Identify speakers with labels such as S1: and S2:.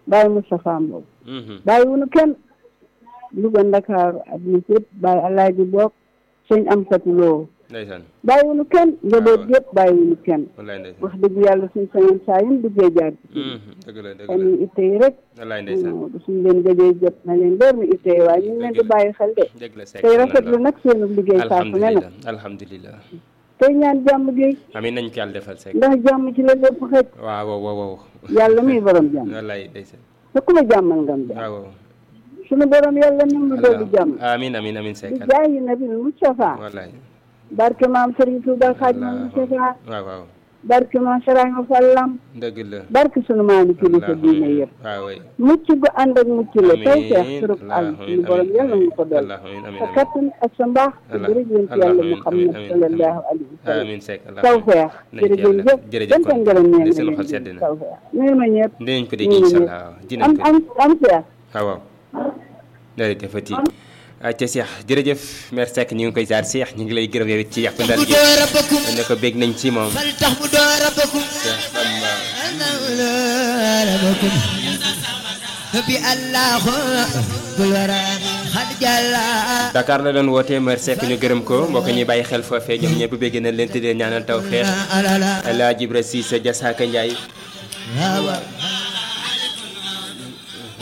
S1: bàyyi Moustapha Mbow
S2: Mhm.
S1: bàyyi wunu kenn Louga Ndakaaru àdduna si yëpp bàyyi Alaaji Boog sëñ am fatuloo
S2: ndeysaan
S1: bàyyi wunu kenn njaboot yëpp bàyyi wunu kenn
S2: wallaay ndeysaan
S1: wax dëgg yàlla suñ sañoon saa yun duggee jaar ci
S2: Mhm. dëgg la dëgg
S1: xam
S2: la
S1: ni itte yi rek
S2: wallaay ndeysaan
S1: suñ leen gëjee jot na leen leer ni itte yi waaye ñu ngi leen di bàyyi xel de
S2: dëgg la sekk
S1: tey rafetlu nag seenu liggéey saa su ne nag
S2: alhamdulilah alhamdulilah
S1: tey ñaan jàmm gi
S2: amiin nañ ko yàlla defal sekk
S1: ndax jàmm ci la lépp xëj
S2: waaw waaw waaw waaw
S1: yàlla muy borom jàmm
S2: wallaay ndeysaan
S1: te ku la jàmmal nga am jàmm
S2: waaw waaw
S1: suñu borom yàlla nam lu doolu jàmm
S2: amiin amiin amiin
S1: di
S2: sekk
S1: jaayi nabi Mustafa
S2: wallaay
S1: barke maam Serigne Touba Xaadimu Mustafa
S2: waaw waaw
S1: barke maam Saraama Fallam
S2: dëgg la
S1: barke sunu maami kilifa diine yëpp
S2: waaw waay
S1: mucc gu ànd ak mucc la tey feex
S2: amiin
S1: surub àll
S2: allahumma
S1: suñu borom yàlla mu ko dool
S2: allahumma amiin
S1: sa
S2: amiin
S1: kattan ak sa mbaax te
S2: Allah-
S1: jërëjëf
S2: Allah-
S1: yàlla
S2: amiin,
S1: Muhammad
S2: amiin, amiin,
S1: sallallahu alayhi wa sallam
S2: amiin sekk
S1: taw feex
S2: nañ ci
S1: jërëjëf
S2: yàlla
S1: jëf
S2: jërëjëf
S1: jëf
S2: kon
S1: ngërëm ñeen
S2: di seen xol sedd na
S1: taw feex nuyu ma ñëpp
S2: dinañ ko dégg
S1: nuyu
S2: incha
S1: ñëpp.
S2: allah dinañ
S1: am
S2: ko
S1: am am feex
S2: waaw waaw jërëjëfati ca Cheikh jërëjëf mère Seck ñu ngi koy jaar Cheikh ñu ngi lay gërëm yow it ci yàq ndar
S3: bu
S2: gi
S3: door rabbakum
S2: ne ko bég nañ ci moom
S3: fal tax bu door rabbakum
S2: Cheikh Bamba
S3: rabbakum bi allah bul wara xad jalla
S2: Dakar la doon wootee mère Seck ñu gërëm ko mbokk ñuy bàyyi xel foofee ñoom ñëpp bégg nañ leen tëddee ñaanal taw xeex
S3: alala
S2: El Hadj Ibra Cissé Jasaaka Ndiaye
S3: waaw